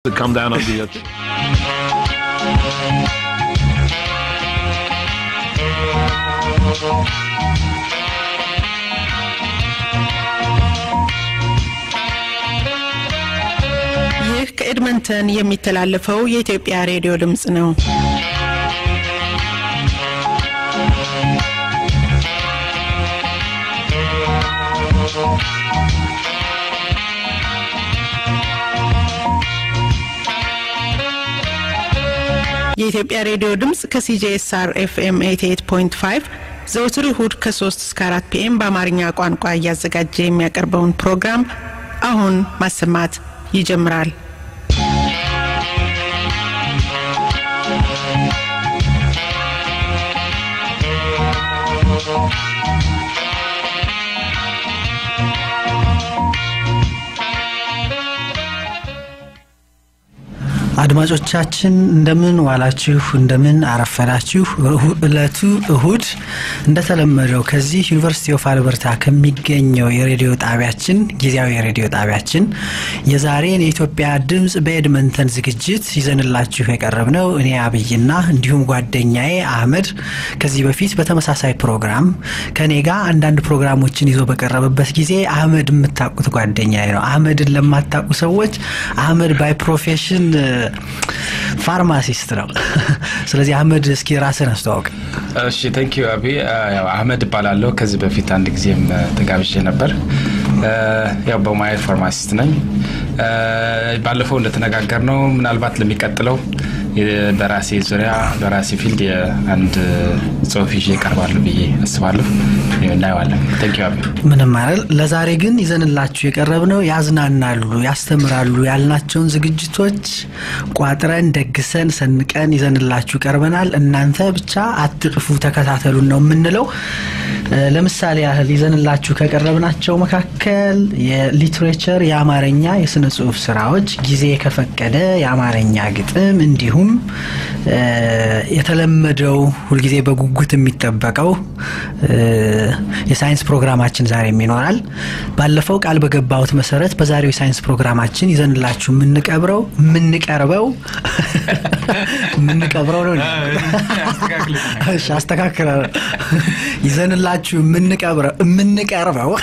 to come down under your. ch- ይህ ከኤድመንተን የሚተላለፈው የኢትዮጵያ ሬዲዮ ድምፅ ነው። የኢትዮጵያ ሬዲዮ ድምፅ ከሲጄኤስአር ኤፍኤም 88.5 ዘውትር እሁድ ከ3 እስከ 4 ፒኤም በአማርኛ ቋንቋ እያዘጋጀ የሚያቀርበውን ፕሮግራም አሁን ማሰማት ይጀምራል። አድማጮቻችን እንደምን ዋላችሁ፣ እንደምን አረፈዳችሁ። እሁ- እለቱ እሁድ እንደተለመደው ከዚህ ዩኒቨርሲቲ ኦፍ አልበርታ ከሚገኘው የሬዲዮ ጣቢያችን ጊዜያዊ የሬዲዮ ጣቢያችን የዛሬን የኢትዮጵያ ድምፅ በኤድመንተን ዝግጅት ይዘንላችሁ የቀረብነው እኔ አብይና እንዲሁም ጓደኛዬ አህመድ ከዚህ በፊት በተመሳሳይ ፕሮግራም ከኔ ጋር አንዳንድ ፕሮግራሞችን ይዞ በቀረበበት ጊዜ አህመድ የምታውቁት ጓደኛዬ ነው። አህመድን ለማታውቁ ሰዎች አህመድ ባይ ፕሮፌሽን ፋርማሲስት ነው። ስለዚህ አህመድ እስኪ ራስን አስተዋውቅ። እሺ ቴንክ ዩ አቢ ያው አህመድ እባላለሁ ከዚህ በፊት አንድ ጊዜም እ፣ ተጋብዤ ነበር እ፣ ያው በሙያ ፋርማሲስት ነኝ እ፣ ባለፈው እንደተነጋገር ነው ምናልባት ለሚቀጥለው የ- በራሴ ዙሪያ በራሴ ፊልድ የአንድ ጽሁፍ ይዤ እቀርባለሁ ብዬ አስባለሁ እናየዋለን ቴንክ ዩ አቢ ምንም አይደል። ለዛሬ ግን ይዘንላችሁ የቀረብነው ያዝናናሉ፣ ያስተምራሉ ያልናቸውን ዝግጅቶች ቋጥረን ደግሰን ሰንቀን ይዘንላችሁ ቀርበናል። እናንተ ብቻ አትጥፉ፣ ተከታተሉን ነው የምንለው። እ፣ ለምሳሌ ያህል ይዘንላችሁ ከቀረብናቸው መካከል የሊትሬቸር የአማርኛ የስነ ጽሁፍ ስራዎች፣ ጊዜ ከፈቀደ የአማርኛ ግጥም እንዲሁም እ፣ የተለመደው ሁልጊዜ በጉጉት የሚጠበቀው እ፣ የሳይንስ ፕሮግራማችን ዛሬም ይኖራል። ባለፈው ቃል በገባሁት መሰረት በዛሬው የሳይንስ ፕሮግራማችን ይዘንላችሁ የምንቀብረው የምንቀርበው የምንቀብረው ነው እሺ፣ አስተካክላለሁ። ይዘንላችሁ የምንቀብረው የምንቀርበው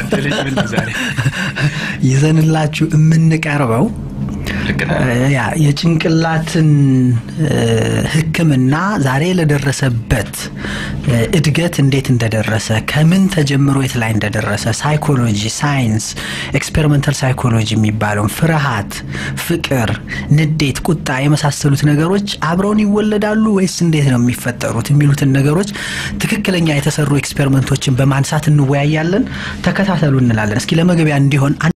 ይዘንላችሁ የምንቀርበው ልክ ነህ። ያ የጭንቅላትን እ፣ ሕክምና ዛሬ ለደረሰበት እ፣ እድገት እንዴት እንደደረሰ ከምን ተጀምሮ የት ላይ እንደደረሰ ሳይኮሎጂ፣ ሳይንስ፣ ኤክስፔሪመንታል ሳይኮሎጂ የሚባለውን ፍርሃት፣ ፍቅር፣ ንዴት፣ ቁጣ የመሳሰሉት ነገሮች አብረውን ይወለዳሉ ወይስ እንዴት ነው የሚፈጠሩት የሚሉትን ነገሮች ትክክለኛ የተሰሩ ኤክስፔሪመንቶችን በማንሳት እንወያያለን። ተከታተሉ እንላለን። እስኪ ለመግቢያ እንዲሆን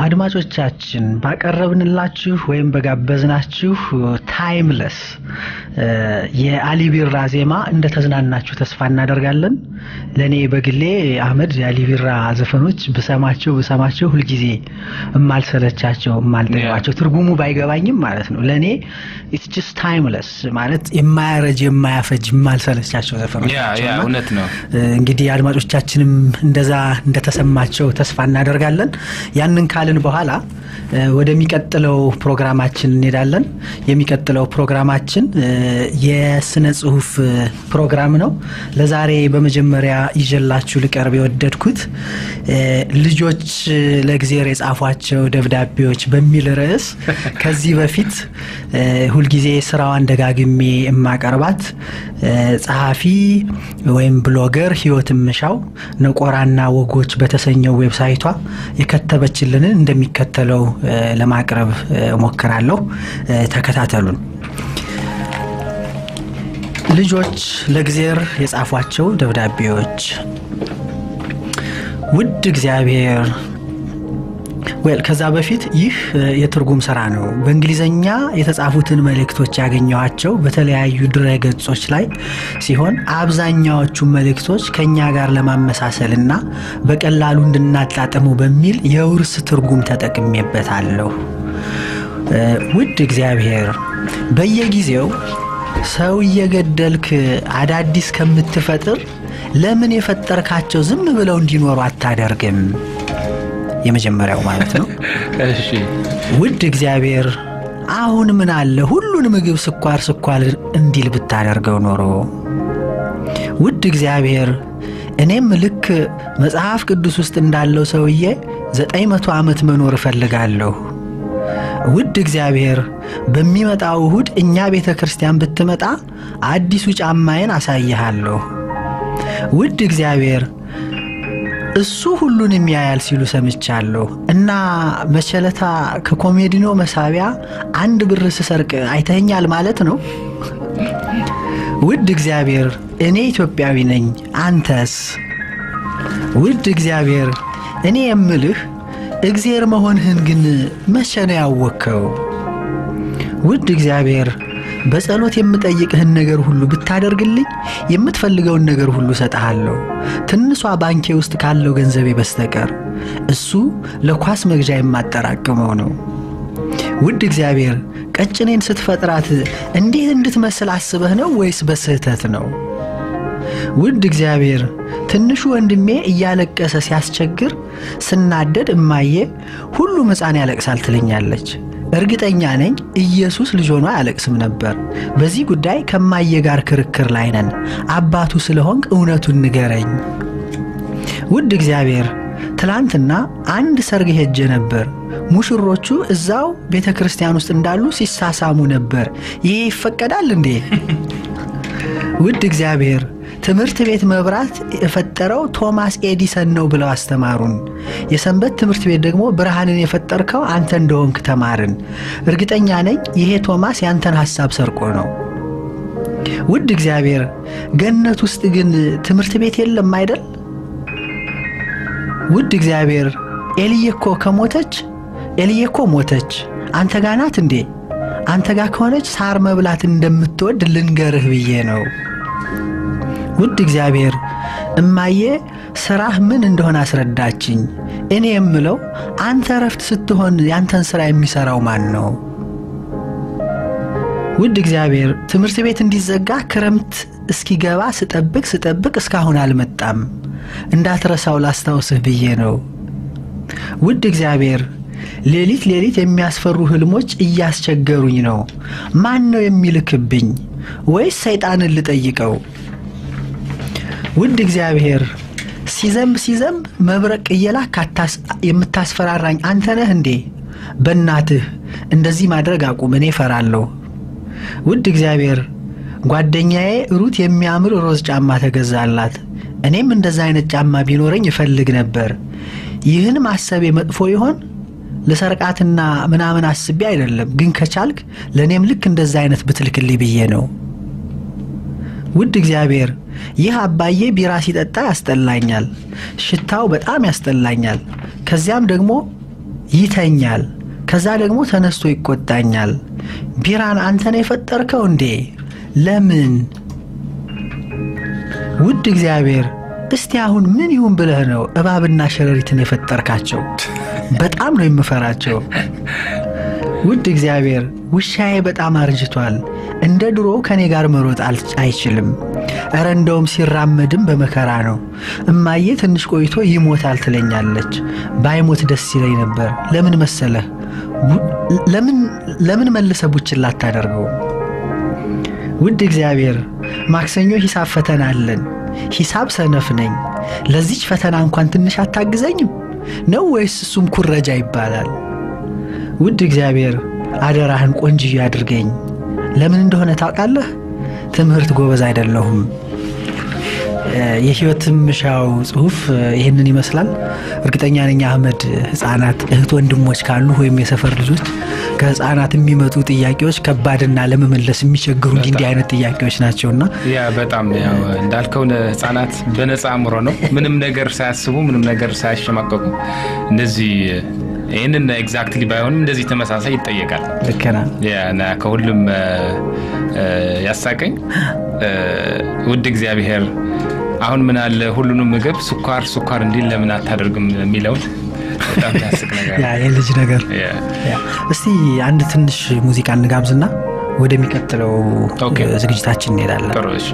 አድማጮቻችን ባቀረብንላችሁ ወይም በጋበዝናችሁ ታይምለስ የአሊ ቢራ ዜማ እንደተዝናናችሁ ተስፋ እናደርጋለን። ለእኔ በግሌ አህመድ የአሊ ቢራ ዘፈኖች ብሰማቸው ብሰማቸው ሁልጊዜ እማልሰለቻቸው እማልጠግባቸው ትርጉሙ ባይገባኝም ማለት ነው። ለእኔ ኢትስ ጀስት ታይምለስ ማለት የማያረጅ የማያፈጅ የማልሰለቻቸው ዘፈኖች ያ ናቸው ያ እና እውነት ነው። እንግዲህ አድማጮቻችንም እንደዛ እንደተሰማቸው ተስፋ እናደርጋለን። ያንን ካልን በኋላ እ፣ ወደሚቀጥለው ፕሮግራማችን እንሄዳለን። የሚቀጥለው ፕሮግራማችን እ፣ የስነ ጽሁፍ እ፣ ፕሮግራም ነው። ለዛሬ በመጀመሪያ ይዤላችሁ ልቀርብ የወደድኩት እ፣ ልጆች እ፣ ለእግዜር የጻፏቸው ደብዳቤዎች በሚል ርዕስ ከዚህ በፊት እ፣ ሁልጊዜ ስራዋን ደጋግሜ የማቀርባት እ፣ ጸሐፊ ወይም ብሎገር ህይወት ምሻው ነቆራና ወጎች በተሰኘው ዌብሳይቷ የከተበችልንን እንደሚከተለው እ፣ ለማቅረብ እ፣ እሞክራለሁ። እ፣ ተከታተሉን። ልጆች ለእግዜር የጻፏቸው ደብዳቤዎች ውድ እግዚአብሔር ዌል ከዛ በፊት ይህ እ፣ የትርጉም ስራ ነው። በእንግሊዘኛ የተጻፉትን መልእክቶች ያገኘኋቸው በተለያዩ ድረ ገጾች ላይ ሲሆን አብዛኛዎቹ መልእክቶች ከእኛ ጋር ለማመሳሰል እና በቀላሉ እንድናጣጥሙ በሚል የውርስ ትርጉም ተጠቅሜበታለሁ። እ፣ ውድ እግዚአብሔር በየጊዜው ሰው እየገደልክ አዳዲስ ከምትፈጥር ለምን የፈጠርካቸው ዝም ብለው እንዲኖሩ አታደርግም? የመጀመሪያው ማለት ነው። እሺ ውድ እግዚአብሔር አሁን ምን አለ ሁሉን ምግብ ስኳር ስኳር እንዲል ብታደርገው ኖሮ። ውድ እግዚአብሔር እኔም ልክ መጽሐፍ ቅዱስ ውስጥ እንዳለው ሰውዬ ዘጠኝ መቶ ዓመት መኖር እፈልጋለሁ። ውድ እግዚአብሔር በሚመጣው እሁድ እኛ ቤተ ክርስቲያን ብትመጣ አዲሱ ጫማዬን አሳይሃለሁ። ውድ እግዚአብሔር እሱ ሁሉን የሚያያል ሲሉ ሰምቻለሁ እና መቸለታ ከኮሜዲኖ መሳቢያ አንድ ብር ስሰርቅ አይተኸኛል ማለት ነው። ውድ እግዚአብሔር እኔ ኢትዮጵያዊ ነኝ፣ አንተስ? ውድ እግዚአብሔር እኔ የምልህ እግዚአብሔር መሆንህን ግን መቼ ነው ያወቅከው? ውድ እግዚአብሔር በጸሎት የምጠይቅህን ነገር ሁሉ ብታደርግልኝ የምትፈልገውን ነገር ሁሉ እሰጥሃለሁ፣ ትንሿ ባንኬ ውስጥ ካለው ገንዘቤ በስተቀር እሱ ለኳስ መግዣ የማጠራቅመው ነው። ውድ እግዚአብሔር ቀጭኔን ስትፈጥራት እንዴት እንድትመስል አስበህ ነው ወይስ በስህተት ነው? ውድ እግዚአብሔር ትንሹ ወንድሜ እያለቀሰ ሲያስቸግር ስናደድ እማዬ ሁሉም ሕፃን ያለቅሳል ትለኛለች። እርግጠኛ ነኝ ኢየሱስ ልጅ ሆኖ አያለቅስም ነበር። በዚህ ጉዳይ ከማየ ጋር ክርክር ላይ ነን። አባቱ ስለሆንክ እውነቱን ንገረኝ። ውድ እግዚአብሔር ትላንትና አንድ ሰርግ ሄጄ ነበር። ሙሽሮቹ እዛው ቤተ ክርስቲያን ውስጥ እንዳሉ ሲሳሳሙ ነበር። ይሄ ይፈቀዳል እንዴ? ውድ እግዚአብሔር ትምህርት ቤት መብራት የፈጠረው ቶማስ ኤዲሰን ነው ብለው አስተማሩን። የሰንበት ትምህርት ቤት ደግሞ ብርሃንን የፈጠርከው አንተ እንደሆንክ ተማርን። እርግጠኛ ነኝ ይሄ ቶማስ ያንተን ሐሳብ ሰርቆ ነው። ውድ እግዚአብሔር ገነት ውስጥ ግን ትምህርት ቤት የለም አይደል? ውድ እግዚአብሔር ኤልዬ እኮ ከሞተች ኤልዬ እኮ ሞተች። አንተ ጋ ናት እንዴ? አንተ ጋ ከሆነች ሳር መብላት እንደምትወድ ልንገርህ ብዬ ነው። ውድ እግዚአብሔር እማዬ ስራህ ምን እንደሆነ አስረዳችኝ። እኔ የምለው አንተ እረፍት ስትሆን ያንተን ስራ የሚሰራው ማን ነው? ውድ እግዚአብሔር ትምህርት ቤት እንዲዘጋ ክረምት እስኪገባ ስጠብቅ ስጠብቅ እስካሁን አልመጣም። እንዳትረሳው ላስታውስህ ብዬ ነው። ውድ እግዚአብሔር ሌሊት ሌሊት የሚያስፈሩ ህልሞች እያስቸገሩኝ ነው። ማን ነው የሚልክብኝ? ወይስ ሰይጣንን ልጠይቀው? ውድ እግዚአብሔር ሲዘንብ ሲዘንብ መብረቅ እየላክ አታስ- የምታስፈራራኝ አንተ ነህ እንዴ? በእናትህ እንደዚህ ማድረግ አቁም፣ እኔ እፈራለሁ። ውድ እግዚአብሔር ጓደኛዬ ሩት የሚያምር ሮዝ ጫማ ተገዛላት። እኔም እንደዛ አይነት ጫማ ቢኖረኝ እፈልግ ነበር። ይህን ማሰቤ መጥፎ ይሆን? ልሰርቃትና ምናምን አስቤ አይደለም፣ ግን ከቻልክ ለእኔም ልክ እንደዛ አይነት ብትልክልኝ ብዬ ነው። ውድ እግዚአብሔር ይህ አባዬ ቢራ ሲጠጣ ያስጠላኛል። ሽታው በጣም ያስጠላኛል። ከዚያም ደግሞ ይተኛል። ከዛ ደግሞ ተነስቶ ይቆጣኛል። ቢራን አንተ ነው የፈጠርከው እንዴ? ለምን? ውድ እግዚአብሔር እስቲ አሁን ምን ይሁን ብለህ ነው እባብና ሸረሪትን የፈጠርካቸው? በጣም ነው የምፈራቸው። ውድ እግዚአብሔር ውሻዬ በጣም አርጅቷል። እንደ ድሮ ከእኔ ጋር መሮጥ አል- አይችልም። እረ እንደውም ሲራመድም በመከራ ነው። እማዬ ትንሽ ቆይቶ ይሞታል ትለኛለች። ባይሞት ደስ ይለኝ ነበር። ለምን መሰለህ? ቡ- ለምን ለምን መልሰ ቡችን ላታደርገው? ውድ እግዚአብሔር ማክሰኞ ሂሳብ ፈተና አለን። ሂሳብ ሰነፍ ነኝ። ለዚች ፈተና እንኳን ትንሽ አታግዘኝም ነው ወይስ እሱም ኩረጃ ይባላል? ውድ እግዚአብሔር አደራህን ቆንጅዬ አድርገኝ። ለምን እንደሆነ ታውቃለህ? ትምህርት ጎበዝ አይደለሁም። እ፣ የህይወት ምሻው ጽሁፍ እ፣ ይህንን ይመስላል። እርግጠኛ ነኝ አህመድ ህጻናት እህት ወንድሞች ካሉ ወይም የሰፈር ልጆች ከህጻናት የሚመጡ ጥያቄዎች ከባድና ለመመለስ የሚቸግሩ እንዲህ እንዲህ አይነት ጥያቄዎች ናቸውና ያ በጣም ያው እንዳልከው ህጻናት በነፃ አእምሮ ነው ምንም ነገር ሳያስቡ ምንም ነገር ሳያሸማቀቁ እንደዚህ ይህንን ኤግዛክትሊ ባይሆንም እንደዚህ ተመሳሳይ ይጠየቃል። ልክ ነህ። እና ከሁሉም እ፣ እ፣ ያሳቀኝ እ፣ ውድ እግዚአብሔር አሁን ምን አለ ሁሉንም ምግብ ስኳር ስኳር እንዲል ለምን አታደርግም የሚለውን በጣም ያስቅ ነገር ያ የልጅ ነገር ያ። ያ። እስቲ አንድ ትንሽ ሙዚቃ እንጋብዝና ወደሚቀጥለው ኦኬ። እ፣ ዝግጅታችን እንሄዳለን። ጥሩ እሺ።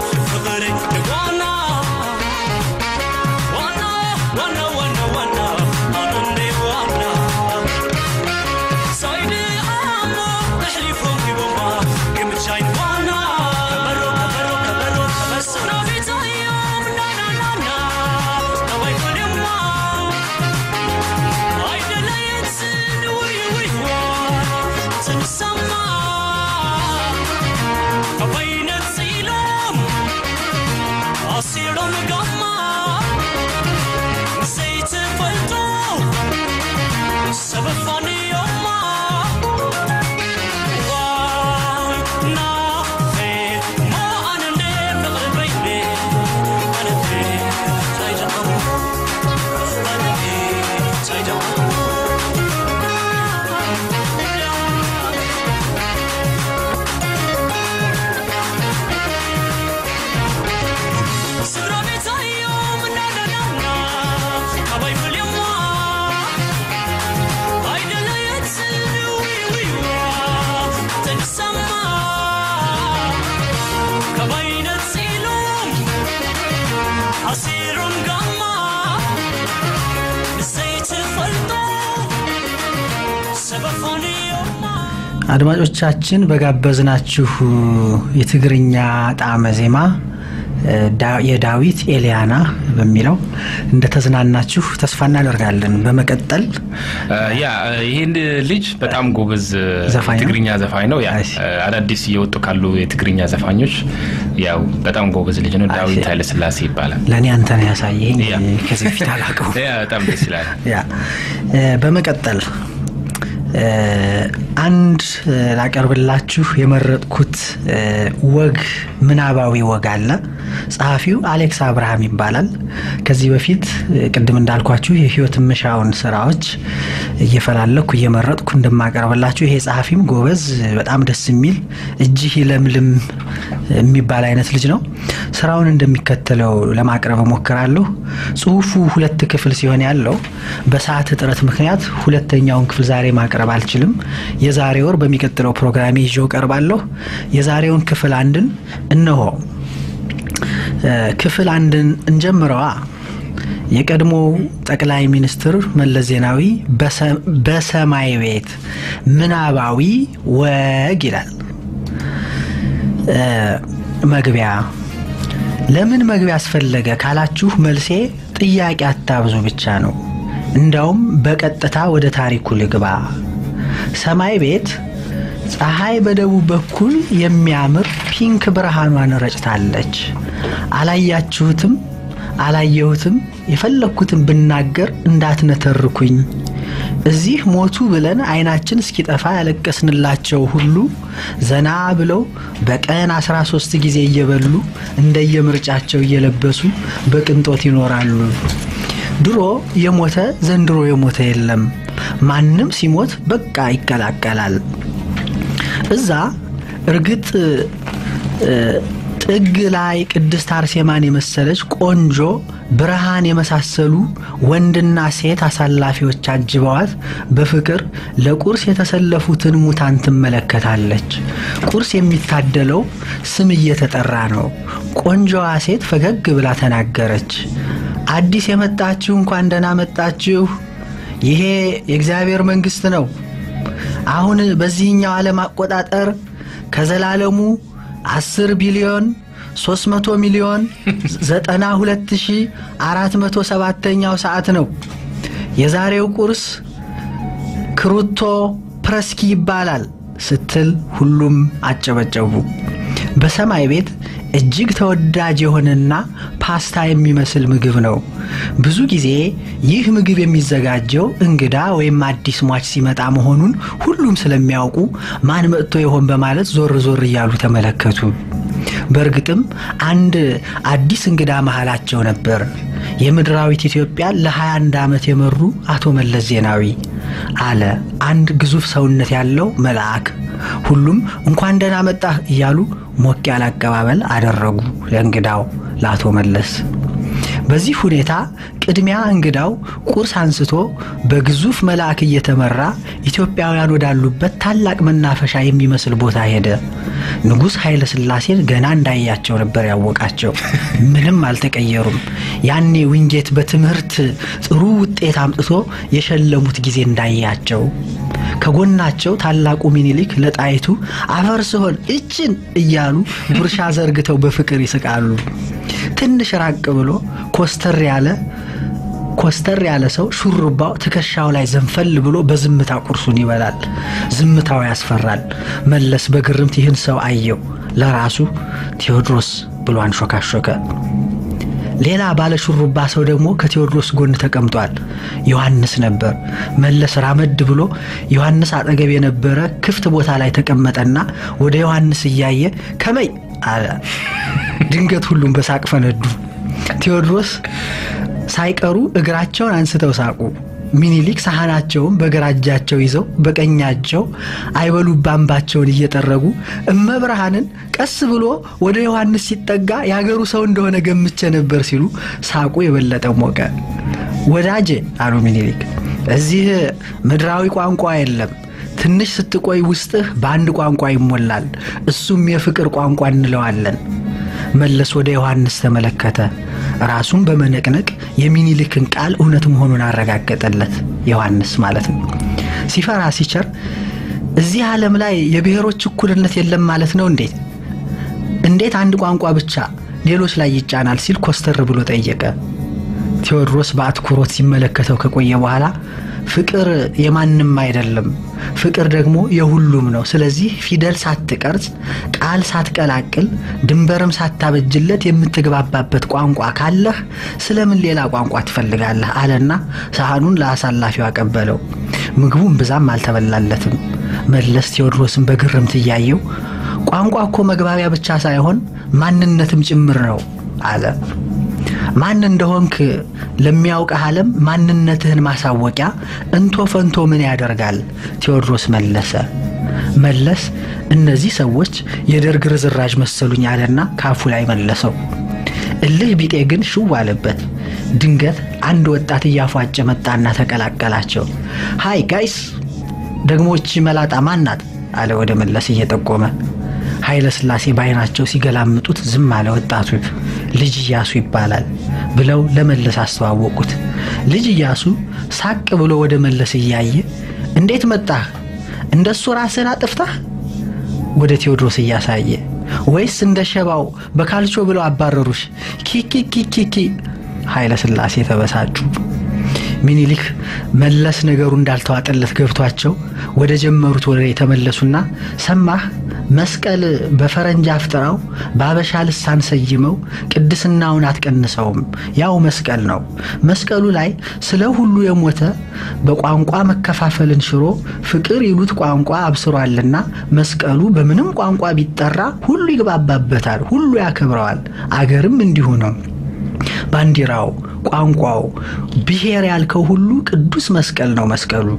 Wanna, wanna, wanna, wanna. አድማጮቻችን በጋበዝናችሁ የትግርኛ ጣዕመ ዜማ ዳ- የዳዊት ኤልያና በሚለው እንደተዝናናችሁ ተስፋ እናደርጋለን። በመቀጠል ያ ይህን ልጅ በጣም ጎበዝ ዘፋኝ ነው? የትግርኛ ዘፋኝ ነው። ያ አይ ሲ። አዳዲስ እየወጡ ካሉ የትግርኛ ዘፋኞች ያው በጣም ጎበዝ ልጅ ነው። ዳዊት ሲ። ኃይለስላሴ ይባላል። ለእኔ አንተ ነው ያሳየኝ። ያ። ከዚህ በፊት አላውቀው። ያ በጣም ደስ ይላል። ያ እ፣ በመቀጠል እ፣ አንድ እ፣ ላቀርብላችሁ የመረጥኩት እ፣ ወግ ምናባዊ ወግ አለ። ጸሐፊው አሌክስ አብርሃም ይባላል። ከዚህ በፊት እ፣ ቅድም እንዳልኳችሁ የህይወት ምሻውን ስራዎች እየፈላለኩ እየመረጥኩ እንደማቀርብላችሁ ይሄ ጸሐፊም ጎበዝ፣ በጣም ደስ የሚል እጅህ ይለምልም የሚባል አይነት ልጅ ነው። ስራውን እንደሚከተለው ለማቅረብ እሞክራለሁ። ጽሁፉ ሁለት ክፍል ሲሆን ያለው በሰዓት እጥረት ምክንያት ሁለተኛውን ክፍል ዛሬ ማቅረብ አልችልም። የዛሬ ወር በሚቀጥለው ፕሮግራሜ ይዤው ቀርባለሁ። የዛሬውን ክፍል አንድን እነሆ። እ፣ ክፍል አንድን እንጀምረዋ። የቀድሞው ጠቅላይ ሚኒስትር መለስ ዜናዊ በሰ- በሰማይ ቤት ምናባዊ ወግ ይላል። እ፣ መግቢያ ለምን መግቢያ አስፈለገ ካላችሁ መልሴ ጥያቄ አታብዙ ብቻ ነው። እንዳውም በቀጥታ ወደ ታሪኩ ልግባ። ሰማይ ቤት ፀሐይ በደቡብ በኩል የሚያምር ፒንክ ብርሃኗን ረጭታለች። አላያችሁትም፣ አላየሁትም፣ የፈለግኩትን ብናገር እንዳትነተርኩኝ። እዚህ ሞቱ ብለን አይናችን እስኪጠፋ ያለቀስንላቸው ሁሉ ዘና ብለው በቀን 13 ጊዜ እየበሉ እንደየምርጫቸው እየለበሱ በቅንጦት ይኖራሉ። ድሮ የሞተ ዘንድሮ የሞተ የለም። ማንም ሲሞት በቃ ይቀላቀላል። እዛ እርግጥ እ፣ ጥግ ላይ ቅድስት አርሴማን የመሰለች ቆንጆ ብርሃን የመሳሰሉ ወንድና ሴት አሳላፊዎች አጅበዋት በፍቅር ለቁርስ የተሰለፉትን ሙታን ትመለከታለች። ቁርስ የሚታደለው ስም እየተጠራ ነው። ቆንጆዋ ሴት ፈገግ ብላ ተናገረች። አዲስ የመጣችሁ እንኳን ደህና መጣችሁ። ይሄ የእግዚአብሔር መንግሥት ነው። አሁን በዚህኛው ዓለም አቆጣጠር ከዘላለሙ 10 ቢሊዮን 300 ሚሊዮን 92407ኛው ሰዓት ነው። የዛሬው ቁርስ ክሩቶ ፕረስኪ ይባላል ስትል ሁሉም አጨበጨቡ። በሰማይ ቤት እጅግ ተወዳጅ የሆነና ፓስታ የሚመስል ምግብ ነው። ብዙ ጊዜ ይህ ምግብ የሚዘጋጀው እንግዳ ወይም አዲስ ሟች ሲመጣ መሆኑን ሁሉም ስለሚያውቁ ማን መጥቶ ይሆን በማለት ዞር ዞር እያሉ ተመለከቱ። በእርግጥም አንድ አዲስ እንግዳ መሃላቸው ነበር። የምድራዊት ኢትዮጵያ ለ21 ዓመት የመሩ አቶ መለስ ዜናዊ አለ አንድ ግዙፍ ሰውነት ያለው መልአክ። ሁሉም እንኳን ደህና መጣህ እያሉ ሞቅ ያለ አቀባበል አደረጉ ለእንግዳው ለአቶ መለስ። በዚህ ሁኔታ ቅድሚያ እንግዳው ቁርስ አንስቶ በግዙፍ መልአክ እየተመራ ኢትዮጵያውያን ወዳሉበት ታላቅ መናፈሻ የሚመስል ቦታ ሄደ። ንጉሥ ኃይለ ሥላሴን ገና እንዳያቸው ነበር ያወቃቸው። ምንም አልተቀየሩም። ያኔ ዊንጌት በትምህርት ጥሩ ውጤት አምጥቶ የሸለሙት ጊዜ እንዳያቸው ከጎናቸው ታላቁ ሚኒሊክ ለጣይቱ አፈር ስሆን እችን እያሉ ጉርሻ ዘርግተው በፍቅር ይስቃሉ። ትንሽ ራቅ ብሎ ኮስተር ያለ ኮስተር ያለ ሰው ሹሩባው ትከሻው ላይ ዘንፈል ብሎ በዝምታ ቁርሱን ይበላል። ዝምታው ያስፈራል። መለስ በግርምት ይህን ሰው አየው። ለራሱ ቴዎድሮስ ብሎ አንሾካሾከ። ሌላ ባለ ሹሩባ ሰው ደግሞ ከቴዎድሮስ ጎን ተቀምጧል። ዮሐንስ ነበር። መለስ ራመድ ብሎ ዮሐንስ አጠገብ የነበረ ክፍት ቦታ ላይ ተቀመጠና ወደ ዮሐንስ እያየ ከመይ አለ። ድንገት ሁሉም በሳቅ ፈነዱ። ቴዎድሮስ ሳይቀሩ እግራቸውን አንስተው ሳቁ። ሚኒሊክ ሳህናቸውን በግራ እጃቸው ይዘው በቀኛቸው አይበሉባምባቸውን እየጠረጉ እመብርሃንን ቀስ ብሎ ወደ ዮሐንስ ሲጠጋ የአገሩ ሰው እንደሆነ ገምቼ ነበር ሲሉ ሳቁ የበለጠ ሞቀ። ወዳጄ አሉ ሚኒሊክ፣ እዚህ ምድራዊ ቋንቋ የለም። ትንሽ ስትቆይ ውስጥህ በአንድ ቋንቋ ይሞላል። እሱም የፍቅር ቋንቋ እንለዋለን። መለስ ወደ ዮሐንስ ተመለከተ። ራሱን በመነቅነቅ የሚኒሊክን ቃል እውነት መሆኑን አረጋገጠለት። ዮሐንስ ማለት ነው። ሲፈራ ሲቸር እዚህ ዓለም ላይ የብሔሮች እኩልነት የለም ማለት ነው እንዴት? እንዴት አንድ ቋንቋ ብቻ ሌሎች ላይ ይጫናል ሲል ኮስተር ብሎ ጠየቀ። ቴዎድሮስ በአትኩሮት ሲመለከተው ከቆየ በኋላ ፍቅር የማንም አይደለም፣ ፍቅር ደግሞ የሁሉም ነው። ስለዚህ ፊደል ሳትቀርጽ፣ ቃል ሳትቀላቅል፣ ድንበርም ሳታበጅለት የምትግባባበት ቋንቋ ካለህ ስለምን ሌላ ቋንቋ ትፈልጋለህ? አለና ሳህኑን ለአሳላፊው አቀበለው። ምግቡም ብዛም አልተበላለትም። መለስ ቴዎድሮስን በግርምት እያየው ቋንቋ እኮ መግባቢያ ብቻ ሳይሆን ማንነትም ጭምር ነው አለ። ማን እንደሆንክ ለሚያውቅህ ዓለም ማንነትህን ማሳወቂያ እንቶ ፈንቶ ምን ያደርጋል? ቴዎድሮስ መለሰ። መለስ እነዚህ ሰዎች የደርግ ርዝራዥ መሰሉኝ አለና ካፉ ላይ መለሰው። እልህ ቢጤ ግን ሽው አለበት። ድንገት አንድ ወጣት እያፏጨ መጣና ተቀላቀላቸው። ሃይ ጋይስ፣ ደግሞ እቺ መላጣ ማን ናት? አለ ወደ መለስ እየጠቆመ። ኃይለ ሥላሴ በዓይናቸው ሲገላምጡት ዝም አለ ወጣቱ። ልጅ እያሱ ይባላል ብለው ለመለስ አስተዋወቁት። ልጅ እያሱ ሳቅ ብሎ ወደ መለስ እያየ እንዴት መጣህ? እንደሱ ራስህን አጥፍታህ? ወደ ቴዎድሮስ እያሳየ ወይስ እንደ ሸባው በካልቾ ብለው አባረሩሽ? ኪኪኪኪኪ ኃይለ ሥላሴ ተበሳጩ። ሚኒሊክ መለስ ነገሩ እንዳልተዋጠለት ገብቷቸው ወደ ጀመሩት ወሬ የተመለሱና ሰማህ መስቀል በፈረንጅ አፍጥራው በአበሻ ልሳን ሰይመው ቅድስናውን አትቀንሰውም፣ ያው መስቀል ነው። መስቀሉ ላይ ስለ ሁሉ የሞተ በቋንቋ መከፋፈልን ሽሮ ፍቅር ይሉት ቋንቋ አብስሯልና መስቀሉ በምንም ቋንቋ ቢጠራ ሁሉ ይግባባበታል፣ ሁሉ ያከብረዋል። አገርም እንዲሁ ነው። ባንዲራው፣ ቋንቋው፣ ብሔር ያልከው ሁሉ ቅዱስ መስቀል ነው። መስቀሉ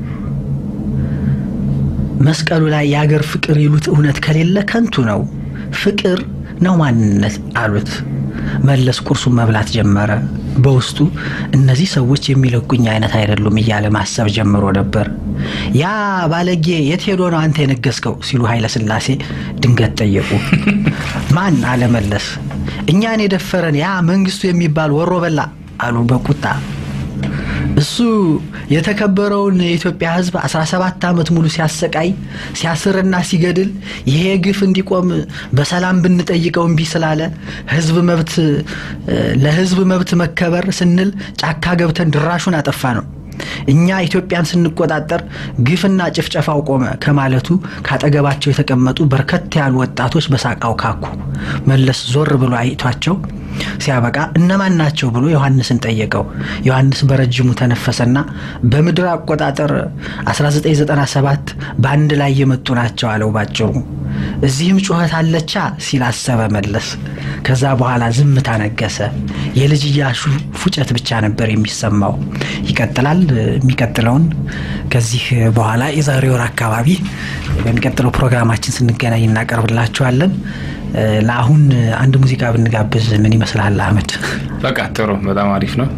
መስቀሉ ላይ የአገር ፍቅር ይሉት እውነት ከሌለ ከንቱ ነው። ፍቅር ነው ማንነት አሉት። መለስ ቁርሱን መብላት ጀመረ። በውስጡ እነዚህ ሰዎች የሚለቁኝ አይነት አይደሉም እያለ ማሰብ ጀምሮ ነበር። ያ ባለጌ የት ሄዶ ነው አንተ የነገስከው? ሲሉ ኃይለ ሥላሴ ድንገት ጠየቁ። ማን አለ መለስ። እኛን የደፈረን ያ መንግስቱ የሚባል ወሮ በላ አሉ በቁጣ እሱ የተከበረውን የኢትዮጵያ ሕዝብ 17 ዓመት ሙሉ ሲያሰቃይ ሲያስርና ሲገድል ይሄ ግፍ እንዲቆም በሰላም ብንጠይቀው እምቢ ስላለ ሕዝብ መብት ለሕዝብ መብት መከበር ስንል ጫካ ገብተን ድራሹን አጠፋ ነው። እኛ ኢትዮጵያን ስንቆጣጠር ግፍና ጭፍጨፋው ቆመ ከማለቱ ካጠገባቸው የተቀመጡ በርከት ያሉ ወጣቶች በሳቃው ካኩ። መለስ ዞር ብሎ አይቷቸው ሲያበቃ እነማን ናቸው ብሎ ዮሐንስን ጠየቀው። ዮሐንስ በረጅሙ ተነፈሰና በምድር አቆጣጠር 1997 በአንድ ላይ የመጡ ናቸው አለው ባጭሩ። እዚህም ጩኸት አለቻ ሲል አሰበ መለስ። ከዛ በኋላ ዝምታ ነገሰ። የልጅ እያሱ ፉጨት ብቻ ነበር የሚሰማው። ይቀጥላል። የሚቀጥለውን ከዚህ በኋላ የዛሬ ወር አካባቢ በሚቀጥለው ፕሮግራማችን ስንገናኝ እናቀርብላችኋለን። ለአሁን አንድ ሙዚቃ ብንጋብዝ ምን ይመስልሃል አህመድ? በቃ ጥሩ፣ በጣም አሪፍ ነው።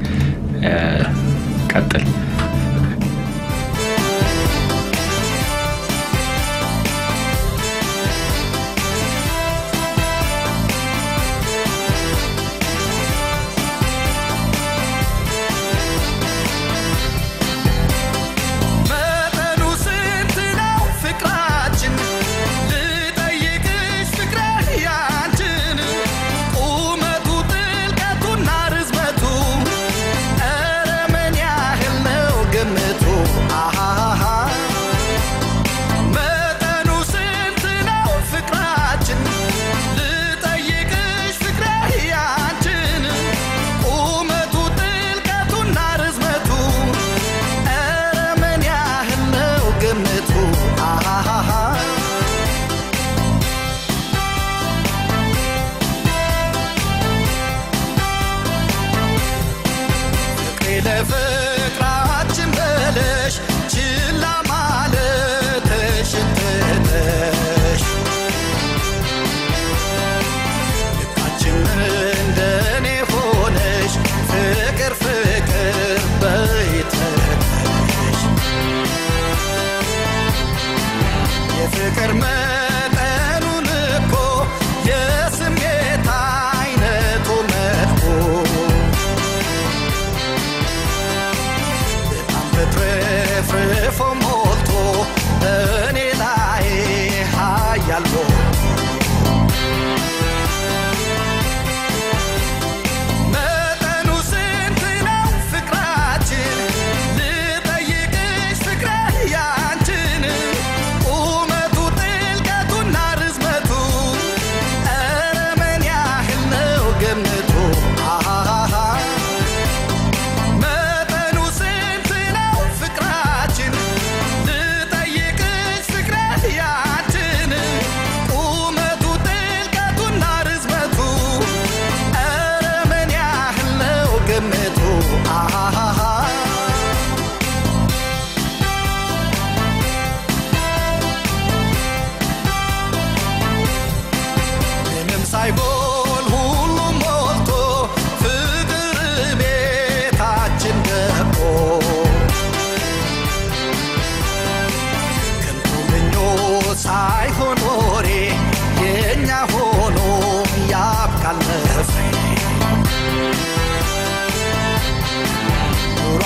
ቀጥል። መጠኑ ስንት ነው ፍቅራችን? ልጠይቅሽ ፍቅሬ ያንችን ቁመቱ ጥልቀቱና ርዝመቱ ኧረ ምን ያህል ነው ግምቱ? አሃሃ መጠኑ ስንት ነው ፍቅራችን? ልጠይቅሽ ፍቅሬ ያንችን ቁመቱ ጥልቀቱና ርዝመቱ ኧረ ምን ያህል ነው ግምቱ? አሃሃ ፍቅሬ ለፍቅራችን በለሽ ችላ ማለትሽን ትተሽ ልባችን እንደኔ ሆነሽ ፍቅር ፍቅር በይተሽ የፍቅር መጠኑን እኮ የስሜት አይነቱ መጥፎ በጣም ተትረፍርፎ ሞልቶ እኔን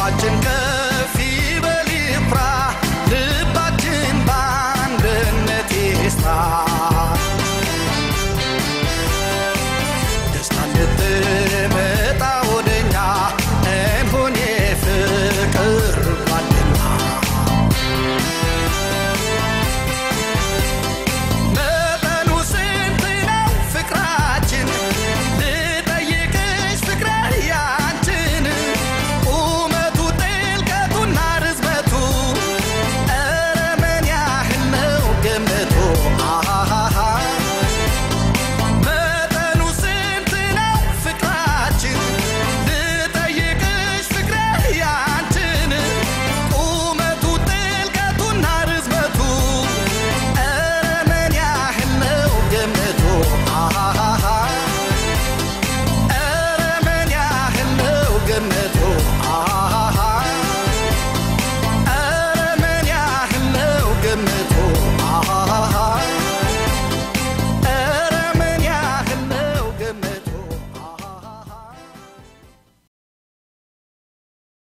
ኑሯችን ከ